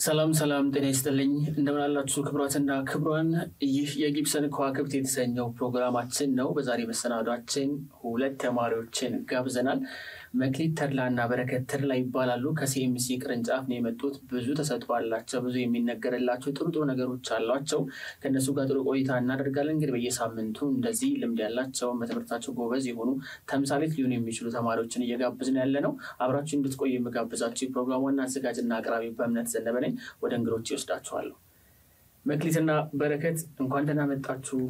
ሰላም ሰላም፣ ጤና ይስጥልኝ እንደምን አላችሁ ክቡራትና ክቡራን። ይህ የጊብሰን ከዋክብት የተሰኘው ፕሮግራማችን ነው። በዛሬ መሰናዷችን ሁለት ተማሪዎችን ጋብዘናል። መክሊት ተድላ እና በረከት ተድላ ይባላሉ። ከሲኤምሲ ቅርንጫፍ ነው የመጡት። ብዙ ተሰጥኦ አላቸው። ብዙ የሚነገርላቸው ጥሩ ጥሩ ነገሮች አሏቸው። ከእነሱ ጋር ጥሩ ቆይታ እናደርጋለን። እንግዲህ በየሳምንቱ እንደዚህ ልምድ ያላቸው በትምህርታቸው ጎበዝ የሆኑ ተምሳሌት ሊሆኑ የሚችሉ ተማሪዎችን እየጋብዝን ያለ ነው። አብራችሁ እንድትቆዩ የምጋብዛችሁ የፕሮግራሙ ዋና አዘጋጅና አቅራቢ በእምነት ዘነበ ነኝ። ወደ እንግዶች ይወስዳችኋለሁ። መክሊትና በረከት እንኳን ደህና መጣችሁ።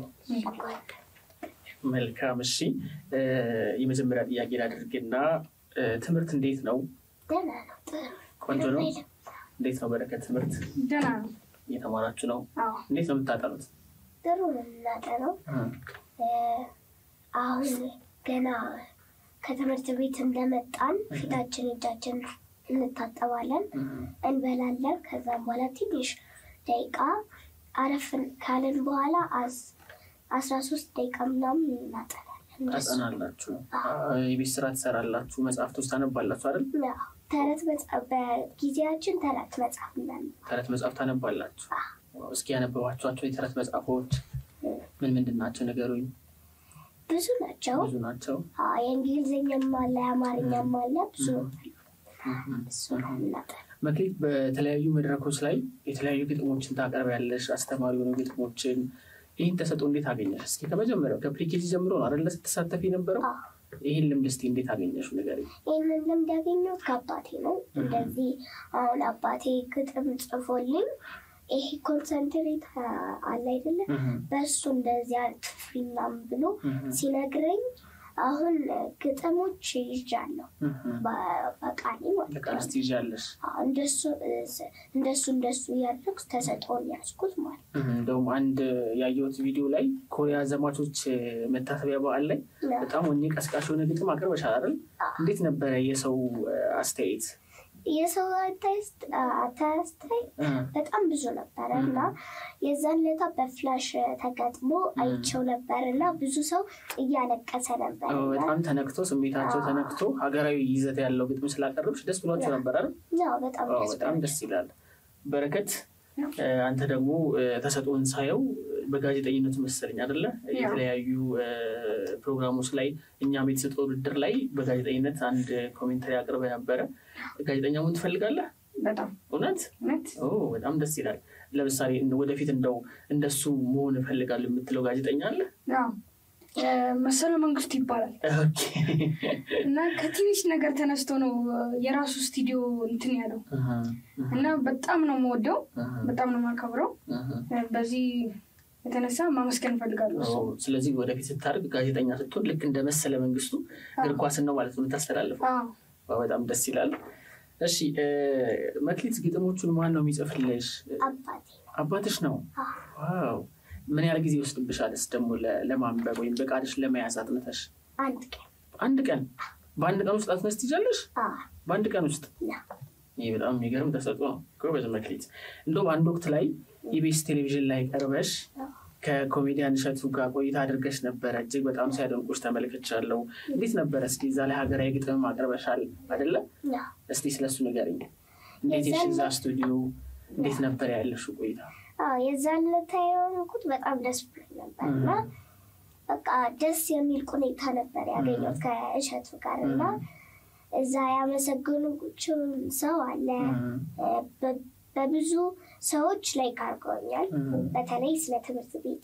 መልካም እሺ። የመጀመሪያ ጥያቄ ላድርግና ትምህርት እንዴት ነው? ቆንጆ ነው። እንዴት ነው በረከት? ትምህርት ደህና ነው። እየተማራችሁ ነው? አዎ እንዴት ነው የምታጠኑት? ጥሩ ነው የምናጠነው። አሁን ገና ከትምህርት ቤት እንደመጣን ፊታችን እጃችን እንታጠባለን፣ እንበላለን። ከዛም በኋላ ትንሽ ደቂቃ አረፍን ካልን በኋላ አስራ ሶስት ደቂቃ ምናምን እናጠናለን። እንደሱ። ታጠናላችሁ? የቤት ስራ ትሰራላችሁ? መጽሐፍት ውስጥ ታነባላችሁ አይደል? አዎ። ተረት መጽሐፍ በጊዜያችን ተረት መጽሐፍ እናነብ ተረት መጽሐፍ ታነባላችሁ? እስኪ ያነበባችኋቸው የተረት መጽሐፎች ምን ምንድን ናቸው? ነገሩኝ። ብዙ ናቸው። ብዙ ናቸው። አዎ፣ የእንግሊዝኛም አለ የአማርኛም አለ ብዙ እሱ ነው እናጠና መክሊት በተለያዩ መድረኮች ላይ የተለያዩ ግጥሞችን ታቀርቢያለሽ፣ አስተማሪ የሆኑ ግጥሞችን። ይህን ተሰጥኦ እንዴት አገኘሽ? እስኪ ከመጀመሪያው ከፕሪኬጂ ጀምሮ ነው አይደለ ስትሳተፊ የነበረው? ይህን ልምድ እስኪ እንዴት አገኘሽ ንገሪኝ። ይህንን ልምድ ያገኘሁት ከአባቴ ነው። እንደዚህ አሁን አባቴ ግጥም ጽፎልኝ ይሄ ኮንሰንትሬት አለ አይደለ በእሱ እንደዚህ አትፍሪ ምናምን ብሎ ሲነግረኝ አሁን ግጥሞች ይዣለሁ በ- በቃሌ ማለት በቃል ነው። እስቲ ይዣለሽ። አዎ፣ እንደሱ እንደሱ እንደሱ እያደረኩ ተሰጥኦን ያዝኩት ማለት ነው። እንደውም አንድ ያየሁት ቪዲዮ ላይ ኮሪያ ዘማቾች መታሰቢያ በዓል ላይ ነው። በጣም ወኔ ቀስቃሽ የሆነ ግጥም አቅርበሻል አይደል? እንዴት ነበረ የሰው አስተያየት? የሰው አታይስት አታያስታይ በጣም ብዙ ነበረ እና የዛን ለታ በፍላሽ ተገጥሞ አይቸው ነበር እና ብዙ ሰው እያለቀሰ ነበር አዎ፣ እና በጣም ተነክቶ ስሜታቸው ተነክቶ ሀገራዊ ይዘት ያለው ግጥም ስላቀረብሽ ደስ ብሏቸው ነበር አይደል? ያው በጣም አዎ፣ ደስ በጣም ደስ ይላል። በረከት አንተ ደግሞ ተሰጥኦን ሳየው በጋዜጠኝነቱ መሰለኝ አይደለ? የተለያዩ ፕሮግራሞች ላይ እኛም የተሰጠው ውድድር ላይ በጋዜጠኝነት አንድ ኮሜንታሪ አቅርበ ነበረ። ጋዜጠኛ መሆን ትፈልጋለህ? በጣም እውነት? እውነት ኦ በጣም ደስ ይላል። ለምሳሌ ወደፊት እንደው እንደሱ መሆን እፈልጋለሁ የምትለው ጋዜጠኛ አለ? ያው መሰለ መንግስቱ ይባላል ኦኬ። እና ከትንሽ ነገር ተነስቶ ነው የራሱ ስቱዲዮ እንትን ያለው እና በጣም ነው የምወደው፣ በጣም ነው የማከብረው። በዚህ የተነሳ ማመስገን እፈልጋለሁ። እሱ ኦ፣ ስለዚህ ወደፊት ስታደርግ ጋዜጠኛ ስትሆን ልክ እንደ መሰለ መንግስቱ እግር ኳስን ነው ማለት ነው የምታስተላልፈው። አዎ። ዋው፣ በጣም ደስ ይላል። እሺ እ፣ መክሊት ግጥሞቹን ማን ነው የሚጽፍልሽ? አባቴ አባትሽ ነው? ዋው ምን ያህል ጊዜ ይወስድብሻልስ ደግሞ ለ- ለማንበብ ወይም በቃልሽ ለመያዝ አጥንተሽ? አንድ ቀን አንድ ቀን በአንድ ቀን ውስጥ አጥነሽ ትይዣለሽ? አዎ፣ በአንድ ቀን ውስጥ ነው። ይህ በጣም የሚገርም ተሰጥኦ ነው። ጎበዝ መክሊት። እንደውም አንድ ወቅት ላይ ኢቢኤስ ቴሌቪዥን ላይ ቀርበሽ ከኮሜዲያን እሸቱ ጋር ቆይታ አድርገሽ ነበረ። እጅግ በጣም ሲያደንቁሽ ተመልክቻለሁ። እንዴት ነበረ? እስኪ እዛ ላይ ሀገራዊ ግጥም አቅርበሻል አይደለ? ነው። እስቲ ስለሱ ንገሪኝ። እንዴት የሽ እዛ ስቱዲዮ እንዴት ነበር ያለሽው ቆይታ? አዎ፣ የዛን ለታ የሆንኩት በጣም ደስ ብሎኝ ነበር እና በቃ ደስ የሚል ሁኔታ ነበር ያገኘሁት ከእሸቱ ጋር እና እዛ ያመሰገኑችን ሰው አለ በ- በብዙ ሰዎች ላይ ካርገውኛል። በተለይ ስለ ትምህርት ቤት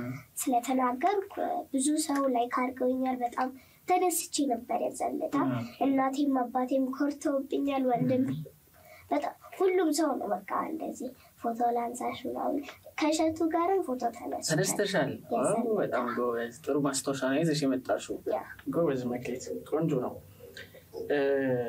ስለተናገርኩ ብዙ ሰው ላይ ካርገውኛል። በጣም ተደስቼ ነበር የዘለታ እናቴም አባቴም ኮርተውብኛል። ወንድም በጣም ሁሉም ሰው ነው በቃ እንደዚህ ፎቶ ላንሳሽ ምናምን ከእሸቱ ጋርም ፎቶ ተነስቻል። ተደስተሻል? ዋው፣ የዘለታ። በጣም ጎበዝ። ጥሩ ማስታወሻ ነው ይዘሽ የመጣሽው። ያ ጎበዝ መክሊት፣ ቆንጆ ነው። እ፣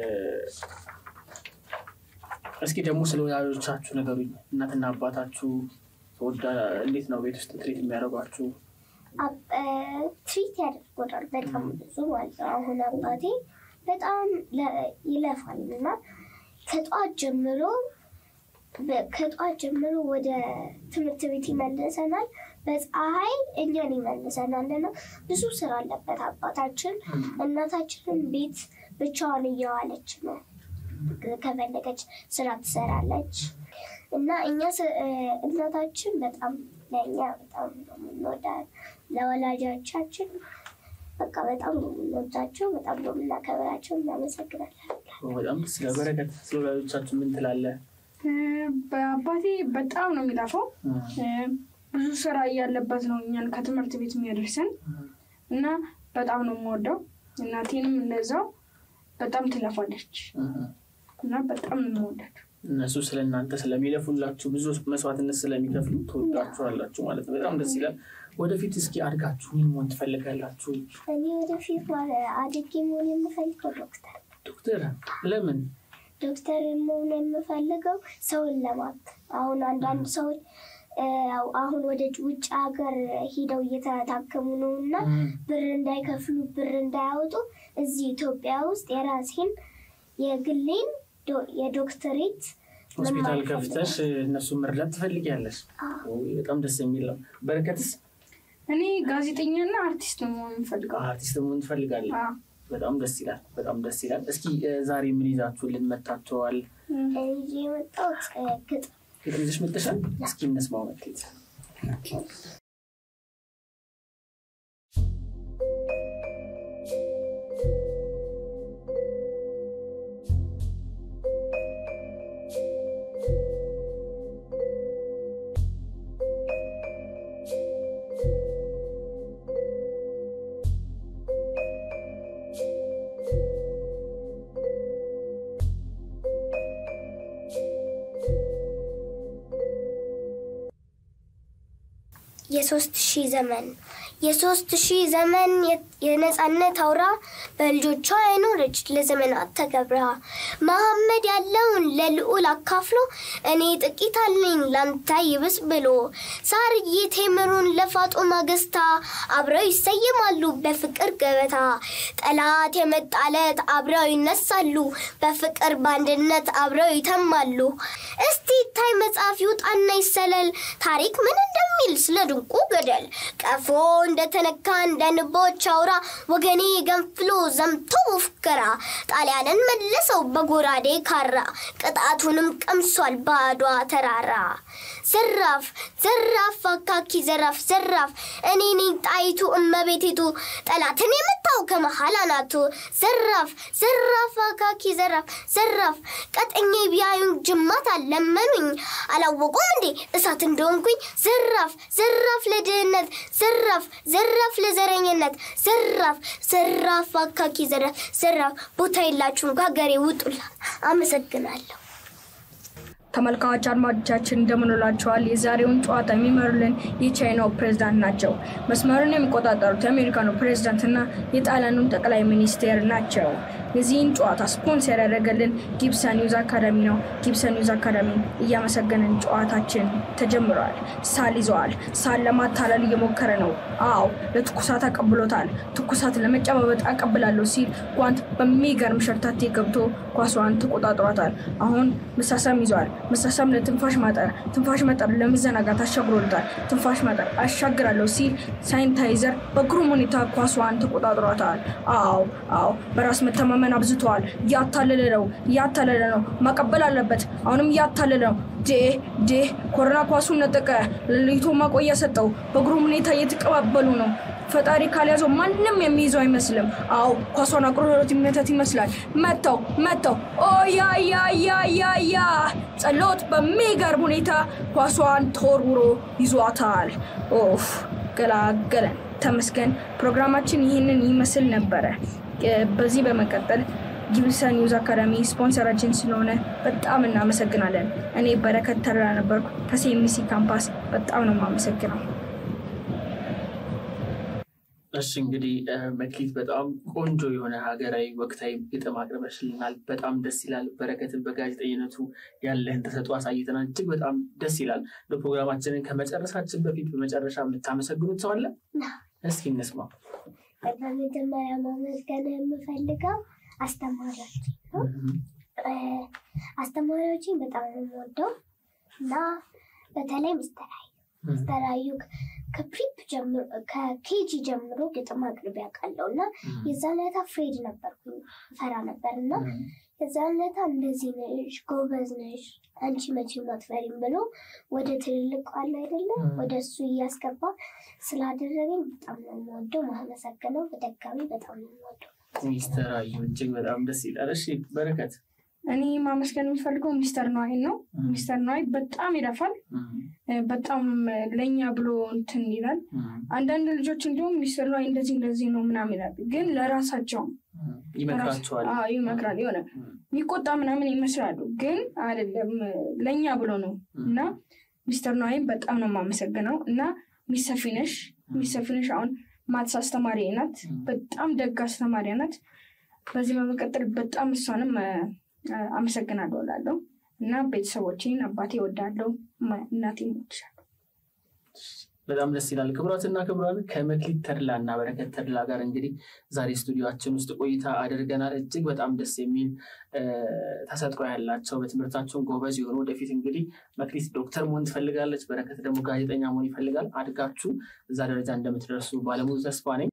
እስኪ ደግሞ ስለ ወላጆቻችሁ ነገሩኝ። እናትና አባታችሁ ተወዳ እንዴት ነው ቤት ውስጥ ትሪት የሚያደርጓችሁ? አብ- እ፣ ትሪት ያደርጎናል በጣም ብዙ ማለት ነው። አሁን አባቴ በጣም ለ- ይለፋል እና ከጠዋት ጀምሮ በ- ከጠዋት ጀምሮ ወደ ትምህርት ቤት ይመልሰናል። በፀሐይ እኛን ይመልሰናል እና ብዙ ስራ አለበት አባታችን። እናታችንን ቤት ብቻዋን እየዋለች ነው ከፈለገች ስራ ትሰራለች። እና እኛ ስ- እ፣ እናታችን በጣም ለእኛ በጣም ነው የምንወዳት ለወላጆቻችን በቃ በጣም ነው የምንወዳቸው፣ በጣም ነው የምናከብራቸው። እናመሰግናለን። በጣም ስለ በረከት ስለ ወላጆቻችሁ ምን ትላለህ? እ፣ በአባቴ በጣም ነው የሚላፈው። እ፣ ብዙ ስራ እያለበት ነው እኛን ከትምህርት ቤት የሚያደርሰን እና በጣም ነው የምወደው። እናቴንም እንደዛው በጣም ትለፋለች እና በጣም ነው የምወዳቸው። እነሱ ስለ እናንተ ስለሚለፉላችሁ ብዙ መስዋዕትነት ስለሚከፍሉ ትወዳችኋላችሁ ማለት ነው። በጣም ደስ ይላል። ወደፊት እስኪ አድጋችሁ ምን መሆን ትፈልጋላችሁ? እኔ ወደፊት ማለት አድጌ መሆን የምፈልገው ዶክተር ዶክተር ለምን? ዶክተር መሆን የምፈልገው ሰውን ለማት አሁን አንዳንድ ሰዎች እ፣ አሁን ወደ ውጭ ሀገር ሂደው እየተታከሙ ነው እና ብር እንዳይከፍሉ ብር እንዳያወጡ እዚህ ኢትዮጵያ ውስጥ የራሴን የግሌን ዶ- የዶክተሬት ሆስፒታል መማር ከፍተሽ እነሱን መርዳት ትፈልጊያለሽ? ውይ፣ በጣም ደስ የሚል ነው። በረከትስ እኔ ጋዜጠኛና አርቲስት ነው መሆን የምፈልገው። አርቲስት መሆን ትፈልጋለህ? አዎ። በጣም ደስ ይላል። በጣም ደስ ይላል። እስኪ እ፣ ዛሬ ምን ይዛችሁልን መጥታችኋል? ይዤ የመጣሁት እ፣ ግጥም ግጥም ይዘሽ መጥተሻል? እስኪ እንስማው መክሊት። የሶስት ሺህ ዘመን የሶስት ሺህ ዘመን የ- የነጻነት አውራ በልጆቿ አይኖረች ለዘመናት ተገብራ መሐመድ ያለውን ለልዑል አካፍሎ እኔ ጥቂት አለኝ ላንተ ይብስ ብሎ ሳርዬ ቴምሩን ለፋጦማ ገዝታ አብረው ይሰየማሉ በፍቅር ገበታ ጠላት የመጣለት አብረው ይነሳሉ በፍቅር በአንድነት አብረው ይተማሉ እስቲ ታይ መጽሐፍ ይውጣና ይሰለል ታሪክ ምን እንደሚል ስለ ድንቁ ገደል ቀፎ እንደተነካ እንደ ንቦች አውራ ወገኔ ገንፍሎ ዘምቶ ፉከራ ጣሊያንን መለሰው በጎራዴ ካራ ቅጣቱንም ቀምሷል በአድዋ ተራራ ዘራፍ ዘራፍ አካኪ ዘራፍ ዘራፍ እኔ ነኝ ጣይቱ እመቤቲቱ ጠላትን የመታው ከመሃል አናቱ ዘራፍ ዘራፍ አካኪ ዘራፍ ዘራፍ ቀጠኜ ቢያዩኝ ጅማት አለመኑኝ አላወቁም እንዴ እሳት እንደሆንኩኝ ዘራፍ ዘራፍ ለድህነት ዘራፍ ዘራፍ ለዘረኝነት ዘራፍ ዘራፍ አካኪ ዘራፍ ዘራፍ ቦታ የላችሁም ከሀገሬ ውጡላ አመሰግናለሁ ተመልካች አድማጮቻችን እንደምንላቸዋል። የዛሬውን ጨዋታ የሚመሩልን የቻይናው ፕሬዝዳንት ናቸው። መስመሩን የሚቆጣጠሩት የአሜሪካኑ ፕሬዝዳንትና የጣሊያኑ ጠቅላይ ሚኒስቴር ናቸው። የዚህን ጨዋታ ስፖንሰር ያደረገልን ጊብሰን ኒውዝ አካዳሚ ነው። ጊብሰን ኒውዝ አካዳሚ እያመሰገንን ጨዋታችን ተጀምረዋል። ሳል ይዘዋል። ሳል ለማታለል እየሞከረ ነው። አዎ ለትኩሳት አቀብሎታል። ትኩሳት ለመጨባበጥ አቀብላለሁ ሲል ጓንት በሚገርም ሸርታቴ ገብቶ ኳሷን ተቆጣጥሯታል። አሁን መሳሳም ይዘዋል። መሳሳም ለትንፋሽ ማጠር፣ ትንፋሽ ማጠር ለመዘናጋት አሻግሮልታል። ትንፋሽ ማጠር አሻግራለሁ ሲል ሳኒታይዘር በግሩም ሁኔታ ኳሷን ተቆጣጥሯታል። አዎ አዎ በራስ መተማመን አብዝተዋል። እያታለለ ነው፣ እያታለለ ነው። ማቀበል አለበት። አሁንም እያታለለ ነው። ዴ ዴ ኮሮና ኳሱን ነጠቀ። ለይቶ ማቆያ ሰጠው። በግሩም ሁኔታ እየተቀባበሉ ነው። ፈጣሪ ካልያዘው ማንም የሚይዘው አይመስልም። አዎ ኳሷን አቁርሮት ይመታት ይመስላል። መተው መተው ኦያያያያያ ጸሎት በሚገርም ሁኔታ ኳሷን ተወርውሮ ይዟታል። ኦፍ ገላገለን። ተመስገን። ፕሮግራማችን ይህንን ይመስል ነበረ። በዚህ በመቀጠል ጊብሰን ኒውዝ አካዳሚ ስፖንሰራችን ስለሆነ በጣም እናመሰግናለን። እኔ በረከት ተረራ ነበርኩ ከሴሚሲ ካምፓስ። በጣም ነው የማመሰግነው። እሺ እንግዲህ መክሊት በጣም ቆንጆ የሆነ ሀገራዊ ወቅታዊ ግጥም አቅርበሽልናል። በጣም ደስ ይላል። በረከትን በጋዜጠኝነቱ ያለህን ተሰጥኦ አሳይተናል። እጅግ በጣም ደስ ይላል። በፕሮግራማችንን ከመጨረሳችን በፊት በመጨረሻ የምታመሰግኑት ሰው አለ? እስኪ እንስማው። በመጀመሪያ ማመስገን የምፈልገው አስተማሪዎች ነው። አስተማሪዎችን በጣም ነው የምወደው እና በተለይ ምስተራዩ ምስተራዩ ከፕሪፕ ጀምሮ ከኬጂ ጀምሮ ግጥም አቅርቤ ያውቃለሁ እና የዛን ዕለት አፍሬድ ነበርኩኝ ፈራ ነበር እና የዛነታ እንደዚህ ነሽ፣ ጎበዝ ነሽ፣ አንቺ መቼም አትፈሪም ብሎ ወደ ትልልቅ አለ አይደለም ወደ እሱ እያስገባ ስላደረገኝ በጣም ነው የምወደው። ማመሰግነው። በደጋሚ በጣም ነው የምወደው። ሚስተር አዩ እጅግ በጣም ደስ ይላል። እሺ በረከት እኔ ማመስገን የሚፈልገው ሚስተር ነዋይን ነው። ሚስተር ነዋይ በጣም ይለፋል። በጣም ለእኛ ብሎ እንትን ይላል። አንዳንድ ልጆች እንዲሁም ሚስተር ነዋይ እንደዚህ እንደዚህ ነው ምናምን ይላል፣ ግን ለራሳቸው ይመክራቸዋል። አዎ፣ ይመክራል። የሆነ የሚቆጣ ምናምን ይመስላሉ፣ ግን አይደለም ለእኛ ብሎ ነው እና ሚስተር ነዋይን በጣም ነው የማመሰግነው እና ሚሰፊነሽ ሚሰፊነሽ አሁን ማትስ አስተማሪ ናት። በጣም ደግ አስተማሪ ናት። በዚህ በመቀጠል በጣም እሷንም አመሰግናለሁ እላለሁ እና ቤተሰቦቼን አባቴ እወዳለሁ፣ እናቴ እወድሻለሁ። በጣም ደስ ይላል። ክቡራትና ክቡራን ከመክሊት ተድላ እና በረከት ተድላ ጋር እንግዲህ ዛሬ ስቱዲዮችን ውስጥ ቆይታ አድርገናል። እጅግ በጣም ደስ የሚል ተሰጥኦ ያላቸው በትምህርታቸውን ጎበዝ የሆኑ ወደፊት እንግዲህ መክሊት ዶክተር መሆን ትፈልጋለች፣ በረከት ደግሞ ጋዜጠኛ መሆን ይፈልጋል። አድጋችሁ እዛ ደረጃ እንደምትደርሱ ባለሙሉ ተስፋ ነኝ።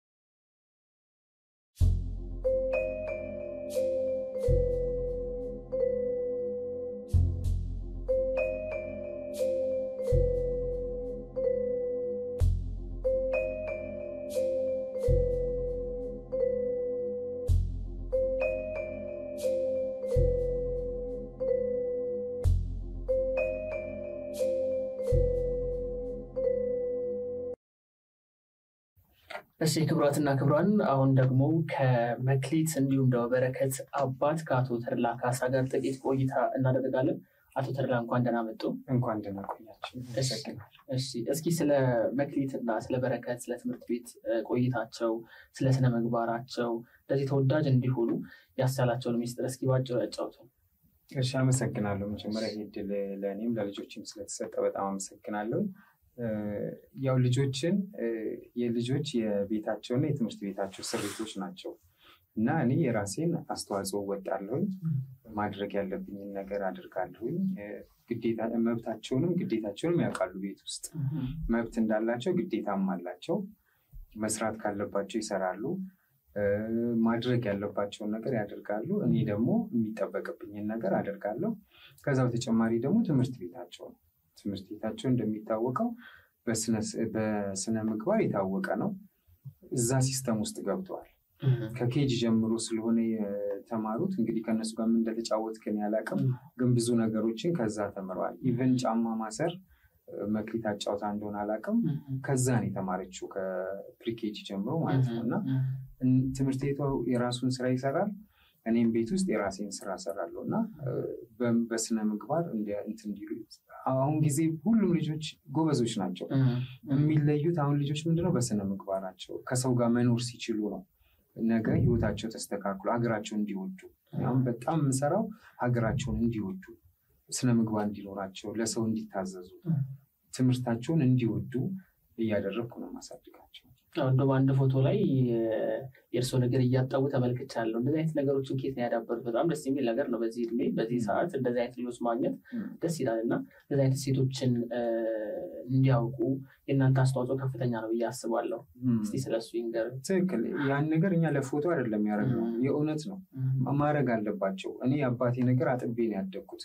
እሺ ክቡራትና ክቡራን አሁን ደግሞ ከመክሊት እንዲሁም ደግሞ በረከት አባት ከአቶ ተድላ ካሳ ጋር ጥቂት ቆይታ እናደርጋለን። አቶ ተድላ እንኳን ደህና መጡ። እንኳን ደህና ቆያችሁ። እሺ እስኪ ስለ መክሊትና ስለ በረከት ስለ ትምህርት ቤት ቆይታቸው ስለ ስነ ምግባራቸው እንደዚህ ተወዳጅ እንዲሆኑ ያስቻላቸውን ሚስጥር እስኪ ባጭሩ ያጫውቱ። እሺ አመሰግናለሁ። መጀመሪያ ይህ ዕድል ለእኔም ለልጆችም ስለተሰጠ በጣም አመሰግናለሁ። ያው ልጆችን የልጆች የቤታቸውና የትምህርት ቤታቸው ስሪቶች ናቸው እና እኔ የራሴን አስተዋጽኦ እወጣለሁኝ። ማድረግ ያለብኝን ነገር አድርጋለሁኝ። ግዴታ መብታቸውንም ግዴታቸውንም ያውቃሉ። ቤት ውስጥ መብት እንዳላቸው ግዴታም አላቸው። መስራት ካለባቸው ይሰራሉ። ማድረግ ያለባቸውን ነገር ያደርጋሉ። እኔ ደግሞ የሚጠበቅብኝን ነገር አደርጋለሁ። ከዛ በተጨማሪ ደግሞ ትምህርት ቤታቸው ነው። ትምህርት ቤታቸው እንደሚታወቀው በስነ ምግባር የታወቀ ነው። እዛ ሲስተም ውስጥ ገብተዋል። ከኬጅ ጀምሮ ስለሆነ የተማሩት እንግዲህ ከእነሱ ጋር ምን እንደተጫወት ግን ያላቅም፣ ግን ብዙ ነገሮችን ከዛ ተምረዋል። ኢቨን ጫማ ማሰር መክሊት አጫውታ እንደሆነ አላቅም፣ ከዛ ነው የተማረችው ከፕሪኬጅ ጀምሮ ማለት ነው። እና ትምህርት ቤቷ የራሱን ስራ ይሰራል። እኔም ቤት ውስጥ የራሴን ስራ ሰራለሁ እና በስነ ምግባር እንትን እንዲሉ አሁን ጊዜ ሁሉም ልጆች ጎበዞች ናቸው። የሚለዩት አሁን ልጆች ምንድነው በስነ ምግባራቸው ከሰው ጋር መኖር ሲችሉ ነው። ነገ ህይወታቸው ተስተካክሎ ሀገራቸውን እንዲወዱ አሁን በጣም የምሰራው ሀገራቸውን እንዲወዱ ስነ ምግባር እንዲኖራቸው፣ ለሰው እንዲታዘዙ፣ ትምህርታቸውን እንዲወዱ እያደረግኩ ነው ማሳድጋቸው። እንደውም አንድ ፎቶ ላይ የእርስዎ ነገር እያጣቡ ተመልክቻለሁ። እንደዚህ አይነት ነገሮችን ኬት ነው ያዳበሩት? በጣም ደስ የሚል ነገር ነው። በዚህ እድሜ በዚህ ሰዓት እንደዚህ አይነት ልጆች ማግኘት ደስ ይላል እና እንደዚህ አይነት ሴቶችን እንዲያውቁ የእናንተ አስተዋጽኦ ከፍተኛ ነው ብዬ አስባለሁ። እስኪ ስለሱ ይንገር። ትክክል። ያን ነገር እኛ ለፎቶ አይደለም ያደረግነው፣ የእውነት ነው ማድረግ አለባቸው። እኔ የአባቴ ነገር አጥቤ ነው ያደግኩት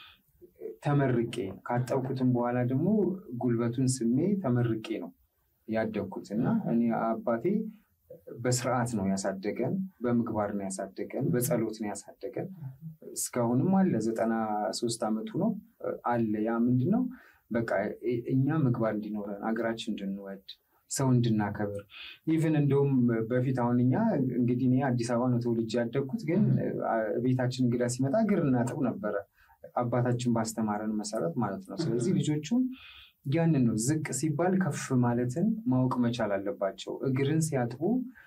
ተመርቄ ካጠብኩትም በኋላ ደግሞ ጉልበቱን ስሜ ተመርቄ ነው ያደግኩት እና እኔ አባቴ በስርዓት ነው ያሳደገን፣ በምግባር ነው ያሳደገን፣ በጸሎት ነው ያሳደገን። እስካሁንም አለ ዘጠና ሶስት ዓመቱ ነው አለ። ያ ምንድን ነው በቃ እኛ ምግባር እንዲኖረን አገራችን እንድንወድ ሰው እንድናከብር ኢቨን እንደውም በፊት አሁን እኛ እንግዲህ እኔ አዲስ አበባ ነው ተወልጄ ያደግኩት፣ ግን ቤታችን እንግዳ ሲመጣ እግር እናጥብ ነበረ አባታችን ባስተማረን መሰረት ማለት ነው። ስለዚህ ልጆቹም ያንን ነው ዝቅ ሲባል ከፍ ማለትን ማወቅ መቻል አለባቸው። እግርን ሲያጥቡ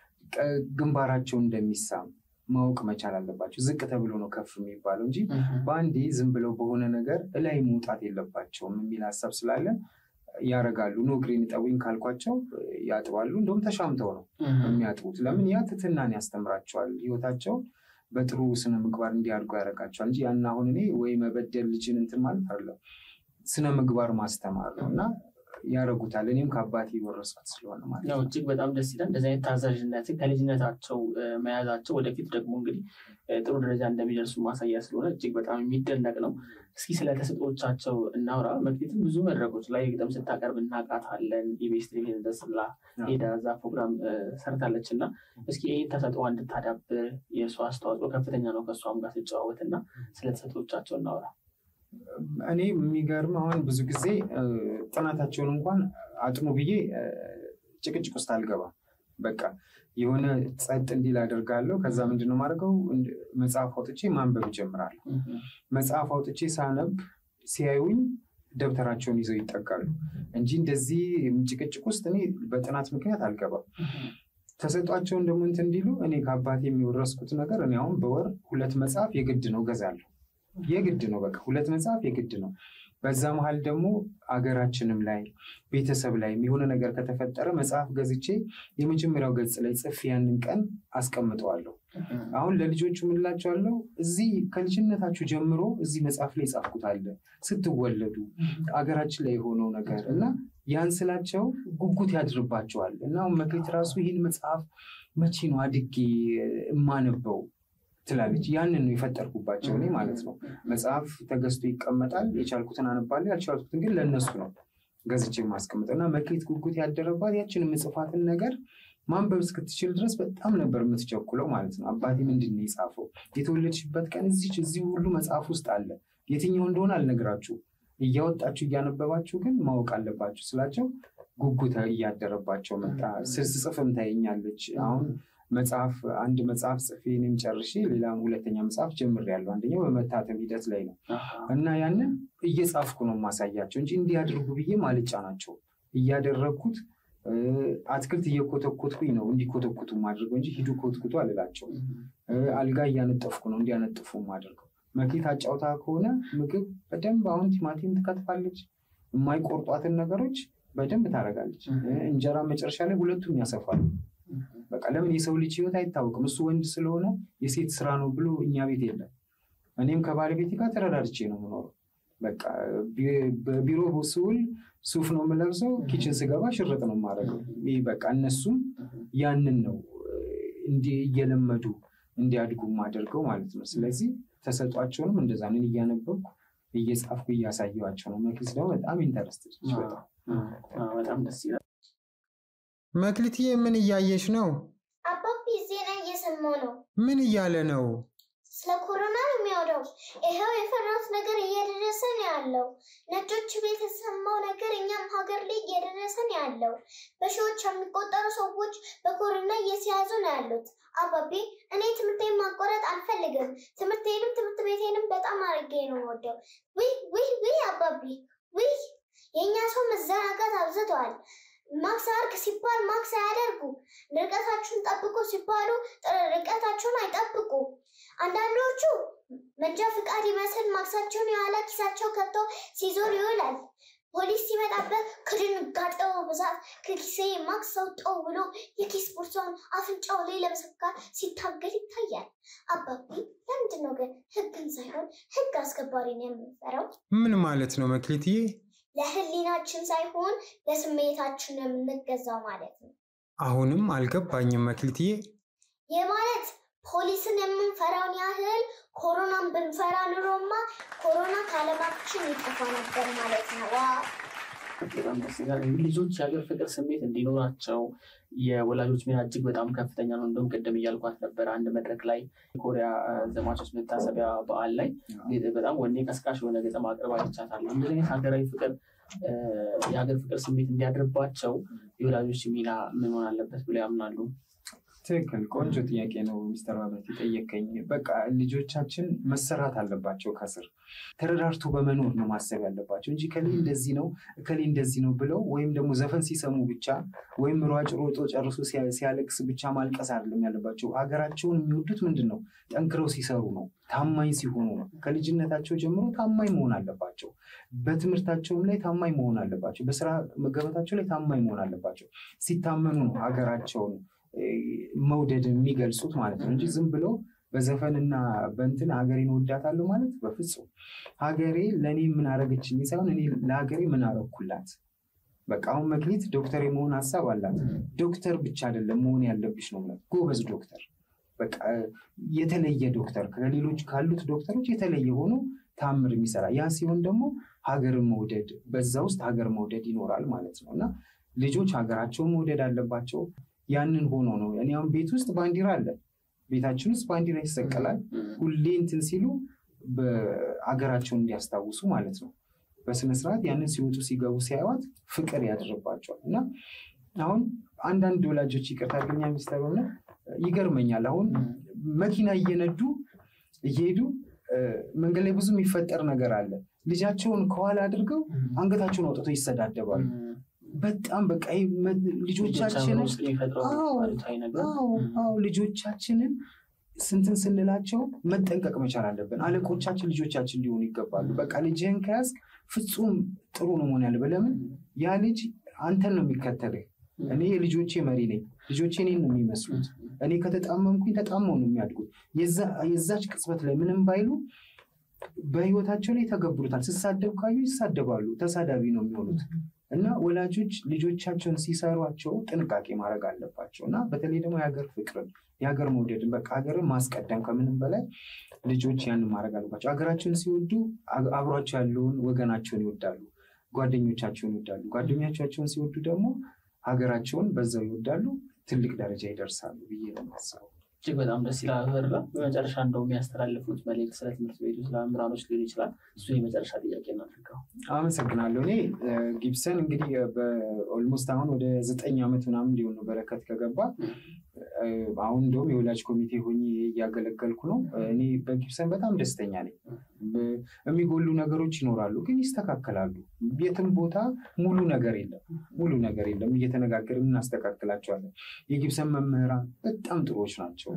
ግንባራቸው እንደሚሳም ማወቅ መቻል አለባቸው። ዝቅ ተብሎ ነው ከፍ የሚባለው እንጂ በአንዴ ዝም ብለው በሆነ ነገር እላይ መውጣት የለባቸውም የሚል ሀሳብ ስላለን ያደርጋሉ። ኖ እግሬን እጠቡኝ ካልኳቸው ያጥባሉ። እንደውም ተሻምተው ነው የሚያጥቡት። ለምን ያ ትትናን ያስተምራቸዋል። ህይወታቸው በጥሩ ስነ ምግባር እንዲያድጉ ያደርጋቸዋል እንጂ ያን አሁን እኔ ወይ መበደል ልጅን እንትን ማለት አይደለም ስነ ምግባር ማስተማር ነው እና ያደርጉታል። እኔም ከአባቴ የወረስኩት ስለሆነ ማለት ያው ነው። እጅግ በጣም ደስ ይላል። እንደዚህ አይነት ታዛዥነትን ከልጅነታቸው እ፣ መያዛቸው ወደፊት ደግሞ እንግዲህ እ፣ ጥሩ ደረጃ እንደሚደርሱ ማሳያ ስለሆነ እጅግ በጣም የሚደነቅ ነው። እስኪ ስለ ተሰጥኦቻቸው እናውራ። መክሊትም ብዙ መድረኮች ላይ ግጥም ስታቀርብ እናውቃታለን። ኢቢኤስ ቴሌቪዥን ደስላ ሄዳ እዛ ፕሮግራም እ፣ ሰርታለች እና እስኪ ይህ ተሰጥኦ እንድታዳብር የእሷ አስተዋጽኦ ከፍተኛ ነው። ከእሷም ጋር ስጨዋወት እና ስለ ተሰጥኦቻቸው እናውራ። እኔ የሚገርም አሁን ብዙ ጊዜ እ፣ ጥናታቸውን እንኳን አጥኑ ብዬ እ፣ ጭቅጭቅ ውስጥ አልገባም። በቃ የሆነ ጸጥ እንዲል አደርጋለሁ። ከዛ ምንድነው ማድረገው እንድ- መጽሐፍ አውጥቼ ማንበብ እጀምራለሁ። መጽሐፍ አውጥቼ ሳነብ ሲያዩኝ ደብተራቸውን ይዘው ይጠጋሉ እንጂ እንደዚህ ጭቅጭቅ ውስጥ እኔ በጥናት ምክንያት አልገባም። ተሰጧቸውን ደግሞ እንትን እንዲሉ እኔ ከአባቴ የሚወረስኩት ነገር እኔ አሁን በወር ሁለት መጽሐፍ የግድ ነው ገዛለሁ። የግድ ነው በቃ ሁለት መጽሐፍ የግድ ነው። በዛ መሀል ደግሞ አገራችንም ላይ ቤተሰብ ላይ የሆነ ነገር ከተፈጠረ መጽሐፍ ገዝቼ የመጀመሪያው ገጽ ላይ ጽፌ ያንን ቀን አስቀምጠዋለሁ። አሁን ለልጆቹ ምንላቸዋለሁ፣ እዚህ ከልጅነታችሁ ጀምሮ እዚህ መጽሐፍ ላይ ጻፍኩት አለ ስትወለዱ አገራችን ላይ የሆነው ነገር እና ያን ስላቸው ጉጉት ያድርባቸዋል እና አሁን መክሊት ራሱ ይህን መጽሐፍ መቼ ነው አድጌ የማነበው ትላለች። ያንን ነው የፈጠርኩባቸው እኔ ማለት ነው። መጽሐፍ ተገዝቶ ይቀመጣል። የቻልኩትን አነባለሁ፣ ያልቻልኩትን ግን ለእነሱ ነው ገዝቼ የማስቀምጠው እና መክሊት ጉጉት ያደረባት ያችን የምጽፋትን ነገር ማንበብ እስክትችል ድረስ በጣም ነበር የምትቸኩለው ማለት ነው። አባቴ ምንድን ነው የጻፈው? የተወለድሽበት ቀን እዚች እዚህ ሁሉ መጽሐፍ ውስጥ አለ። የትኛው እንደሆነ አልነግራችሁም። እያወጣችሁ እያነበባችሁ ግን ማወቅ አለባችሁ ስላቸው ጉጉት እያደረባቸው መጣ። ስጽፍም ታየኛለች። አሁን መጽሐፍ አንድ መጽሐፍ ጽፌ እኔም ጨርሼ ሌላ ሁለተኛ መጽሐፍ ጀምሬያለሁ። አንደኛው በመታተም ሂደት ላይ ነው እና ያንን እየጻፍኩ ነው የማሳያቸው እንጂ እንዲያደርጉ ብዬ ማልጫ ናቸው እያደረግኩት እ፣ አትክልት እየኮተኮትኩኝ ነው እንዲኮተኩቱ ማድረገው እንጂ ሂዱ ኮትኩቱ አልላቸው። አልጋ እያነጠፍኩ ነው እንዲያነጥፉ ማድረገው። መክሊት አጫውታ ከሆነ ምግብ በደንብ አሁን ቲማቲም ትከትፋለች። የማይቆርጧትን ነገሮች በደንብ ታደርጋለች። እ፣ እንጀራ መጨረሻ ላይ ሁለቱም ያሰፋሉ። በቃ ለምን የሰው ልጅ ህይወት አይታወቅም። እሱ ወንድ ስለሆነ የሴት ስራ ነው ብሎ እኛ ቤት የለም። እኔም ከባለቤቴ ጋር ተረዳድቼ ነው የምኖረው። በቃ ቢ- በቢሮ ስውል ሱፍ ነው የምለብሰው፣ ኪችን ስገባ ሽርጥ ነው የማደርገው። ይህ በቃ እነሱም ያንን ነው እንዲህ እየለመዱ እንዲያድጉ የማደርገው ማለት ነው። ስለዚህ ተሰጧቸውንም እንደዛ ምን እያነበብኩ እየጻፍኩ እያሳየኋቸው ነው። መክሊት ደግሞ በጣም ኢንተረስትድ ነች በጣም በጣም ደስ ይላል። መክሊትዬ ምን እያየሽ ነው? አባቢ ዜና እየሰማሁ ነው። ምን እያለ ነው? ስለ ኮሮና ነው የሚያወራው። ይኸው የፈራሁት ነገር እየደረሰ ነው ያለው። ነጮች ቤት የተሰማው ነገር እኛም ሀገር ላይ እየደረሰ ነው ያለው። በሺዎች የሚቆጠሩ ሰዎች በኮሮና እየተያዙ ነው ያሉት። አባቢ እኔ ትምህርቴን ማቋረጥ አልፈልግም። ትምህርቴንም ትምህርት ቤቴንም በጣም አድርጌ ነው የምወደው። ውይ ውይ ውይ አባቢ ውይ የእኛ ሰው መዘናጋት አብዝተዋል። ማክስ አርግ ሲባል ማክስ አያደርጉ። ርቀታችሁን ጠብቁ ሲባሉ ጥ- ርቀታችሁን አይጠብቁ። አንዳንዶቹ መንጃ ፍቃድ ይመስል ማክሳቸውን የኋላ ኪሳቸው ከቶ ሲዞር ይውላል። ፖሊስ ሲመጣበት ከድንጋጤው ብዛት ከኪሴ ማክስ አውጣው ብሎ የኪስ ቦርሳውን አፍንጫው ላይ ለመሰካት ሲታገል ይታያል። አባቢ ለምንድን ነው ግን ህግን ሳይሆን ህግ አስከባሪን የምንፈራው? ምን ማለት ነው መክሊትዬ? ለህሊናችን ሳይሆን ለስሜታችን የምንገዛው ማለት ነው። አሁንም አልገባኝም መክሊትዬ። ይህ ማለት ፖሊስን የምንፈራውን ያህል ኮሮናን ብንፈራ ኑሮማ ኮሮና ከዓለማችን ይጠፋ ነበር ማለት ነው። ዋ በጣም ደስ ይላል። እንግዲህ ልጆች የሀገር ፍቅር ስሜት እንዲኖራቸው የወላጆች ሚና እጅግ በጣም ከፍተኛ ነው። እንደውም ቅድም እያልኳት ነበር አንድ መድረክ ላይ የኮሪያ እ፣ ዘማቾች መታሰቢያ በዓል ላይ በጣም ወኔ ቀስቃሽ የሆነ ገጠማ አቅርባ ይቻታለሁ። እንደዚህ አይነት ሀገራዊ ፍቅር እ፣ የሀገር ፍቅር ስሜት እንዲያድርባቸው የወላጆች ሚና ምን መሆን አለበት ብለው ያምናሉ? ትክክል። ቆንጆ ጥያቄ ነው ሚስተር ባበት የጠየቀኝ። በቃ ልጆቻችን መሰራት አለባቸው ከስር ተረዳርቶ በመኖር ነው ማሰብ ያለባቸው እንጂ ከሌ እንደዚህ ነው ከሌ እንደዚህ ነው ብለው ወይም ደግሞ ዘፈን ሲሰሙ ብቻ ወይም ሯጭ ሮጦ ጨርሶ ሲያ- ሲያለቅስ ብቻ ማልቀስ አይደለም ያለባቸው። ሀገራቸውን የሚወዱት ምንድን ነው? ጠንክረው ሲሰሩ ነው፣ ታማኝ ሲሆኑ ነው። ከልጅነታቸው ጀምሮ ታማኝ መሆን አለባቸው። በትምህርታቸውም ላይ ታማኝ መሆን አለባቸው። በስራ መገበታቸው ላይ ታማኝ መሆን አለባቸው። ሲታመኑ ነው ሀገራቸውን እ፣ መውደድ የሚገልጹት ማለት ነው እንጂ ዝም ብለው በዘፈንና በእንትን ሀገሬን ወዳታለሁ ማለት በፍጹም ሀገሬ ለእኔ ምን አረገችልኝ ሳይሆን እኔ ለሀገሬ ምን አረኩላት በቃ አሁን መክሊት ዶክተር የመሆን ሀሳብ አላት። ዶክተር ብቻ አይደለም መሆን ያለብሽ ነው የምላት። ጎበዝ ዶክተር፣ በቃ የተለየ ዶክተር ከሌሎች ካሉት ዶክተሮች የተለየ ሆኖ ታምር የሚሰራ ያ ሲሆን ደግሞ ሀገርን መውደድ በዛ ውስጥ ሀገር መውደድ ይኖራል ማለት ነው እና ልጆች ሀገራቸውን መውደድ አለባቸው። ያንን ሆኖ ነው እኔ አሁን ቤት ውስጥ ባንዲራ አለ፣ ቤታችን ውስጥ ባንዲራ ይሰቀላል። ሁሌ እንትን ሲሉ በአገራቸውን እንዲያስታውሱ ማለት ነው። በስነስርዓት ያንን ሲወጡ ሲገቡ ሲያዩት ፍቅር ያድርባቸዋል እና አሁን አንዳንድ ወላጆች ይቅርታ አድርገኛ ሚኒስተር ሆነ ይገርመኛል። አሁን መኪና እየነዱ እየሄዱ መንገድ ላይ ብዙ የሚፈጠር ነገር አለ። ልጃቸውን ከኋላ አድርገው አንገታቸውን አውጥተው ይሰዳደባሉ። በጣም በቃ ልጆቻችንን ልጆቻችንን ስንትን ስንላቸው መጠንቀቅ መቻል አለብን። አለቆቻችን ልጆቻችን ሊሆኑ ይገባሉ። በቃ ልጅህን ከያዝክ ፍጹም ጥሩ ነው መሆን ያለበት። ለምን ያ ልጅ አንተን ነው የሚከተልህ። እኔ የልጆቼ መሪ ነኝ። ልጆቼ እኔን ነው የሚመስሉት። እኔ ከተጣመምኩኝ ተጣመው ነው የሚያድጉት። የዛች ቅጽበት ላይ ምንም ባይሉ በህይወታቸው ላይ ተገብሩታል። ስሳደብ ካዩ ይሳደባሉ። ተሳዳቢ ነው የሚሆኑት። እና ወላጆች ልጆቻቸውን ሲሰሯቸው ጥንቃቄ ማድረግ አለባቸው። እና በተለይ ደግሞ የሀገር ፍቅርን የሀገር መውደድን በቃ ሀገርን ማስቀደም ከምንም በላይ ልጆች ያንን ማድረግ አለባቸው። ሀገራቸውን ሲወዱ አብሯቸው ያለውን ወገናቸውን ይወዳሉ፣ ጓደኞቻቸውን ይወዳሉ። ጓደኞቻቸውን ሲወዱ ደግሞ ሀገራቸውን በዛው ይወዳሉ፣ ትልቅ ደረጃ ይደርሳሉ ብዬ ነው የማስበው። እጅግ በጣም ደስ ይላል። በራ በመጨረሻ እንደው የሚያስተላልፉት መልዕክት ስለ ትምህርት ቤቱ ስለ መምህራኖች ሊሆን ይችላል። እሱ የመጨረሻ ጥያቄ እናድርገው። አመሰግናለሁ። እኔ ጊብሰን እንግዲህ ኦልሞስት አሁን ወደ ዘጠኝ ዓመት ምናምን እንዲሆን ነው በረከት ከገባ አሁን እንደውም የወላጅ ኮሚቴ ሆኜ እያገለገልኩ ነው። እኔ በጊብሰን በጣም ደስተኛ ነኝ። የሚጎሉ ነገሮች ይኖራሉ፣ ግን ይስተካከላሉ። የትም ቦታ ሙሉ ነገር የለም፣ ሙሉ ነገር የለም። እየተነጋገርን እናስተካክላቸዋለን። የጊብሰን መምህራን በጣም ጥሩዎች ናቸው፣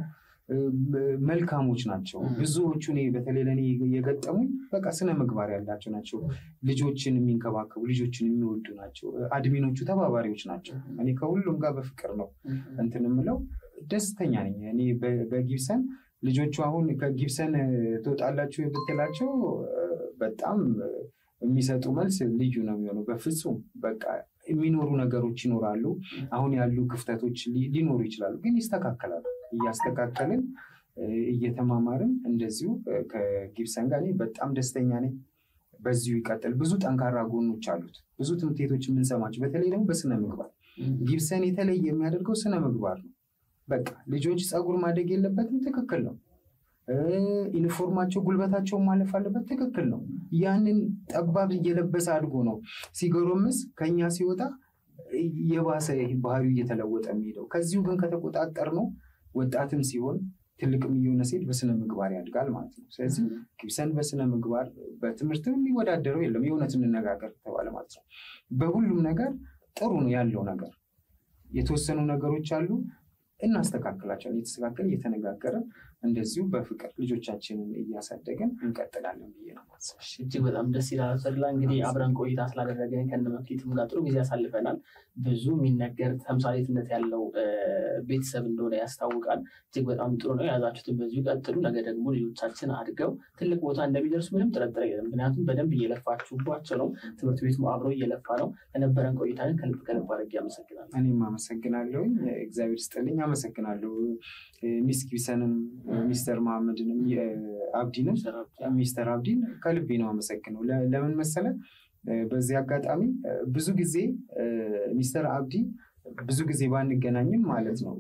መልካሞች ናቸው። ብዙዎቹ እኔ በተለይ ለእኔ የገጠሙኝ በቃ ስነ ምግባር ያላቸው ናቸው። ልጆችን የሚንከባከቡ ልጆችን የሚወዱ ናቸው። አድሚኖቹ ተባባሪዎች ናቸው። እኔ ከሁሉም ጋር በፍቅር ነው እንትን የምለው ደስተኛ ነኝ። እኔ በጊብሰን ልጆቹ አሁን ከጊብሰን ትወጣላችሁ ብትላቸው በጣም የሚሰጡ መልስ ልዩ ነው የሚሆነው። በፍጹም በቃ የሚኖሩ ነገሮች ይኖራሉ። አሁን ያሉ ክፍተቶች ሊኖሩ ይችላሉ፣ ግን ይስተካከላሉ። እያስተካከልን እየተማማርን እንደዚሁ ከጊብሰን ጋር እኔ በጣም ደስተኛ ነኝ። በዚሁ ይቀጥል። ብዙ ጠንካራ ጎኖች አሉት። ብዙ ትምህርት ቤቶች የምንሰማቸው በተለይ ደግሞ በስነ ምግባር ጊብሰን የተለየ የሚያደርገው ስነ ምግባር ነው። በቃ ልጆች ፀጉር ማደግ የለበትም፣ ትክክል ነው። ዩኒፎርማቸው ጉልበታቸውን ማለፍ አለበት፣ ትክክል ነው። ያንን ጠባብ እየለበሰ አድጎ ነው ሲጎረምስ ከኛ ሲወጣ የባሰ ባህሪው እየተለወጠ የሚሄደው። ከዚሁ ግን ከተቆጣጠር ነው ወጣትም ሲሆን ትልቅም እየሆነ ሲሄድ በስነ ምግባር ያድጋል ማለት ነው። ስለዚህ ጊብሰን በስነ ምግባር በትምህርትም የሚወዳደረው የለም። የእውነት እንነጋገር ተባለ ማለት ነው። በሁሉም ነገር ጥሩ ነው ያለው ነገር። የተወሰኑ ነገሮች አሉ እናስተካክላቸዋለን። እየተስተካከል እየተነጋገርን እንደዚሁ በፍቅር ልጆቻችንን እያሳደገን እንቀጥላለን ብዬ ነው ማስብ። እጅግ በጣም ደስ ይላል። ተድላ እንግዲህ አብረን ቆይታ ስላደረገን ከነመክሊትም ጋር ጥሩ ጊዜ ያሳልፈናል። ብዙ የሚነገር ተምሳሌትነት ያለው ቤተሰብ እንደሆነ ያስታውቃል። እጅግ በጣም ጥሩ ነው። የያዛችሁትን በዚሁ ቀጥሉ። ነገ ደግሞ ልጆቻችን አድገው ትልቅ ቦታ እንደሚደርሱ ምንም ጥርጥር የለም። ምክንያቱም በደንብ እየለፋችሁባቸው ነው። ትምህርት ቤቱም አብሮ እየለፋ ነው። ከነበረን ቆይታ ግን ከልብ ከልብ አድርጌ አመሰግናለሁ። እኔም አመሰግናለሁኝ። እግዚአብሔር ስጥልኝ። አመሰግናለሁ ሚስ ጊብሰንም ሚስተር መሐመድንም አብዲንም ሚስተር አብዲን ከልቤ ነው አመሰግነው። ለምን መሰለ በዚህ አጋጣሚ ብዙ ጊዜ ሚስተር አብዲ ብዙ ጊዜ ባንገናኝም ማለት ነው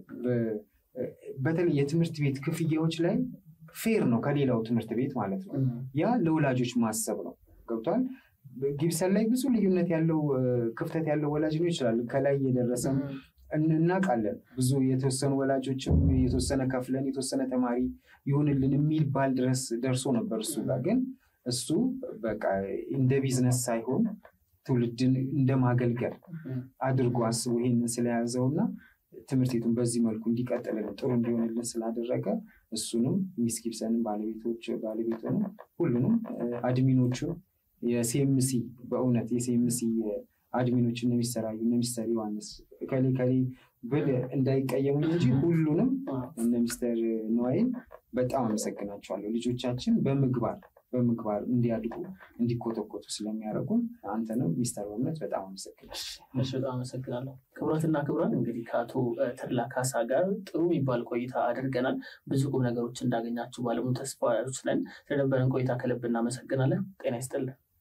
በተለይ የትምህርት ቤት ክፍያዎች ላይ ፌር ነው ከሌላው ትምህርት ቤት ማለት ነው። ያ ለወላጆች ማሰብ ነው። ገብቷል። ጊብሰን ላይ ብዙ ልዩነት ያለው ክፍተት ያለው ወላጅ ነው ይችላል። ከላይ የደረሰ እናውቃለን። ብዙ የተወሰኑ ወላጆችም የተወሰነ ከፍለን የተወሰነ ተማሪ ይሁንልን የሚል ባል ድረስ ደርሶ ነበር እሱ ጋር ግን እሱ በቃ እንደ ቢዝነስ ሳይሆን ትውልድን እንደ ማገልገል አድርጎ አስቦ ይሄንን ስለያዘው እና ትምህርት ቤቱን በዚህ መልኩ እንዲቀጥልን ጥሩ እንዲሆንልን ስላደረገ እሱንም ሚስ ጊብሰንን ባለቤቶች ባለቤቱንም ሁሉንም አድሚኖቹን የሲኤምሲ በእውነት የሲኤምሲ አድሚኖች እነ ሚስተር አዩ እነ ሚስተር ዮሐንስ ከሌ ከሌ ብል እንዳይቀየሙኝ እንጂ ሁሉንም እነ ሚስተር ነዋይን በጣም አመሰግናቸዋለሁ። ልጆቻችን በምግባር በምግባር እንዲያድጉ እንዲኮተኮቱ ስለሚያደርጉን አንተንም ሚስተር በእምነት በጣም አመሰግናለሁ። እሺ በጣም አመሰግናለሁ። ክቡራትና ክቡራን እንግዲህ ከአቶ ተድላ ካሳ ጋር ጥሩ የሚባል ቆይታ አድርገናል። ብዙ ቁም ነገሮች እንዳገኛችሁ ባለሙሉ ተስፋዎች ነን። ስለነበረን ቆይታ ከልብ እናመሰግናለን። ጤና ይስጥልን።